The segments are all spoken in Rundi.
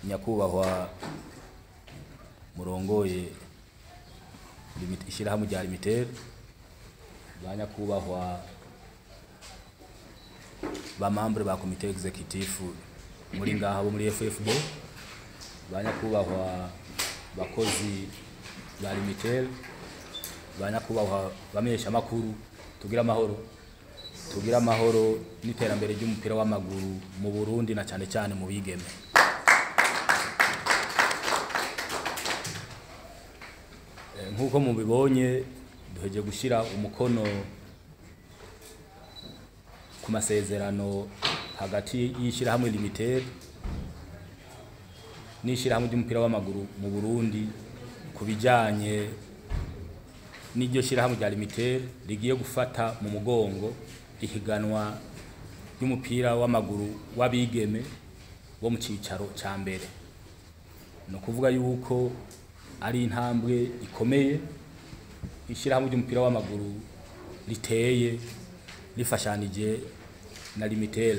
nyakubahwa murongoye limit- ishirahamwe rya limitere ba nyakubahwa ba membre ba komite executive muri ngaha bo muri FFB ba nyakubahwa bakozi ba limitere ba nyakubahwa bamenyesha makuru tugira amahoro tugira amahoro n'iterambere ry'umupira w'amaguru mu Burundi na cyane cyane mu bigeme Eh, nk'uko mubibonye duheje gushyira umukono ku masezerano hagati y'ishyirahamwe limited n'ishyirahamwe ry'umupira w'amaguru mu Burundi ku bijyanye n'iryo shyirahamwe rya limited rigiye gufata mu mugongo ihiganwa ry'umupira w'amaguru w'abigeme bo mu cyicaro cya mbere ni ukuvuga yuko ari intambwe ikomeye ishyirahamwe ry'umupira w'amaguru riteye rifashanije na limitel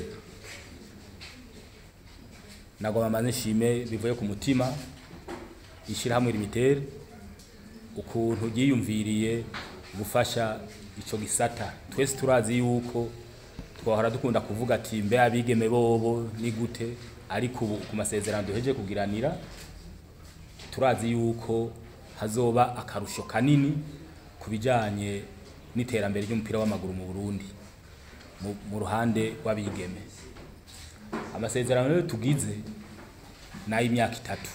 nagomba maze nshime bivuye ku mutima ishyirahamwe limitel ukuntu ryiyumviriye gufasha ico gisata twese turazi yuko twahora dukunda kuvuga ati mbe abigeme bobo ni gute ariko ubu ku masezerano duheje kugiranira turazi yuko hazoba akarusho kanini ku bijyanye n'iterambere ry'umupira w'amaguru mu Burundi mu, mu ruhande rw'abigeme amasezerano rero tugize n'ay'imyaka itatu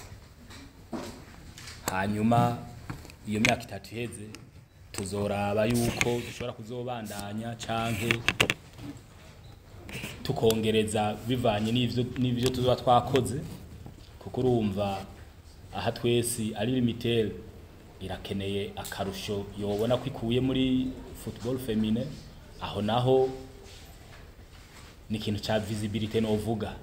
hanyuma iyo myaka itatu iheze tuzoraba yuko dushobora kuzobandanya canke tukongereza bivanye n'ivyo n'ivyo tuzoba twakoze kuko urumva aha twese ari limitel irakeneye akarusho yobona ko ikuye muri football femine aho naho ni ikintu ca visibility novuga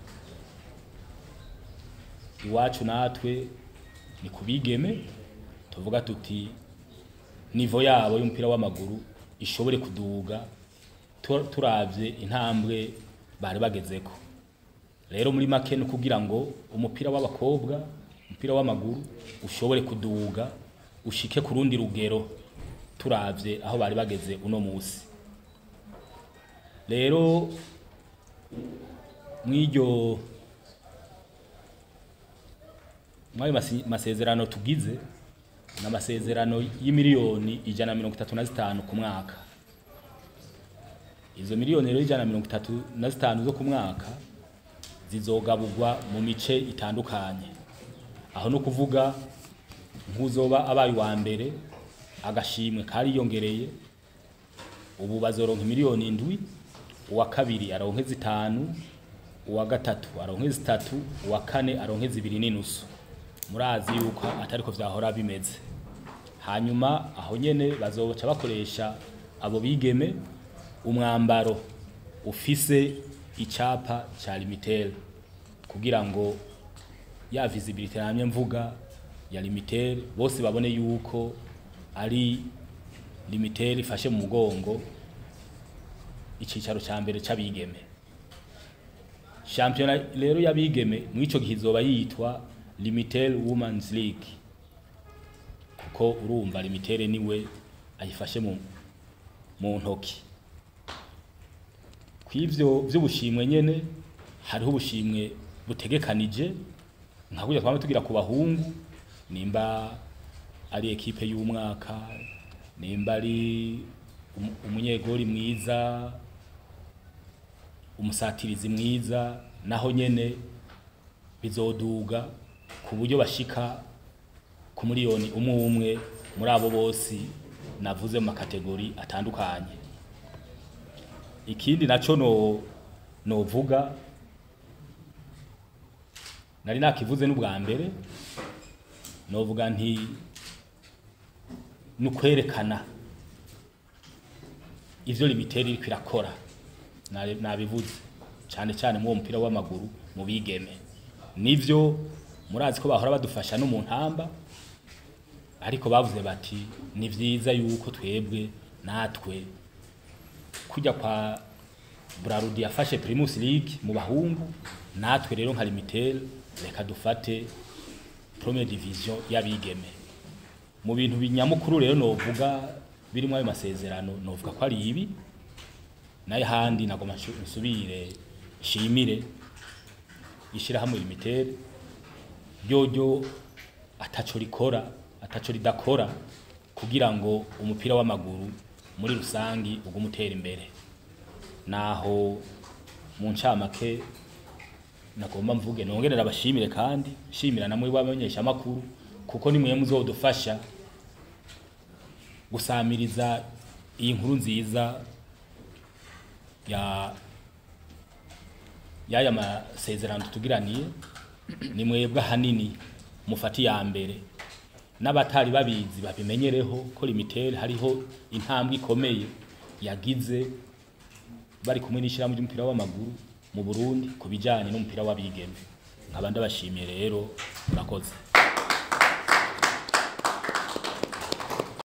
iwacu natwe ni kubigeme tuvuga tuti nivo yabo y'umupira w'amaguru ishobore kuduga tu- turavye intambwe bari bagezeko rero muri make ni kugira ngo umupira w'abakobwa umupira w'amaguru ushobore kuduga ushike ku rundi rugero turavye aho bari bageze uno musi rero mw'iryo mwayo masi- masezerano tugize ni amasezerano y'imiliyoni ijana na mirongo itatu na zitanu ku mwaka izo miliyoni rero ijana na mirongo itatu na zitanu zo ku mwaka zizogaburwa mu mice itandukanye aho no kuvuga nk'uzoba abaye uwa mbere agashimwe kariyongereye ubu bazoronka miliyoni indwi uwa kabiri aronke zitanu uwa gatatu aronke zitatu uwa kane aronke zibiri n'inusu murazi yuko atariko vyahora bimeze hanyuma aho nyene bazoca bakoresha abo bigeme umwambaro ufise icapa ca limitel kugira ngo ya visibility namye mvuga ya limitel bose babone yuko ari limitel ifashe mu mugongo icicaro ca mbere c'abigeme shampiyona rero y'abigeme mw'ico gihe izoba yitwa limitel women's league kuko urumva limitel niwe ayifashe mu, mu ntoki kw'ivyo vy'ubushimwe nyene hariho ubushimwe butegekanije nka kurya twama tugira ku bahungu nimba ari ekipe y'umwaka nimba ari um- umunyegori mwiza umusatirizi mwiza naho nyene bizoduga ku buryo bashika ku miliyoni umwe umwe muri abo bose navuze mu makategori atandukanye ikindi naco no novuga nari nakivuze n'ubwa mbere novuga nti nukwerekana ivyo limiteri iriko irakora Nabi- nabivuze cane cane mu mupira w'amaguru mu bigeme nivyo murazi ko bahora badufasha no mu ntamba ariko bavuze bati ni vyiza yuko twebwe natwe kujya kwa Brarudi yafashe Primus League mu bahungu natwe rero nka Limitel reka dufate première division y'abigeme mu bintu binyamukuru rero novuga birimo ayo masezerano novuga ko ari ibi nayo handi nagoma nshu- nsubire nshimire ishirahamwe limitere ryoryo ataco rikora ataco ridakora kugira ngo umupira w'amaguru muri rusangi ugume utera imbere naho mu ncamake nagomba mvuge nongerera abashimire kandi shimira namwe b'abamenyesha makuru kuko nimwe muzodufasha gusamiriza iyi nkuru nziza ya yaya masezerano tutugiraniye ni mwebwe ahanini mufata iya mbere n'abatari babizi babimenyereho ko limitere hariho intambwe ikomeye yagize bari kumwe n'ishyirahamwe ry'umupira w'amaguru mu Burundi ku bijyanye n'umupira w'abigeme nkaba ndabashimiye rero murakoze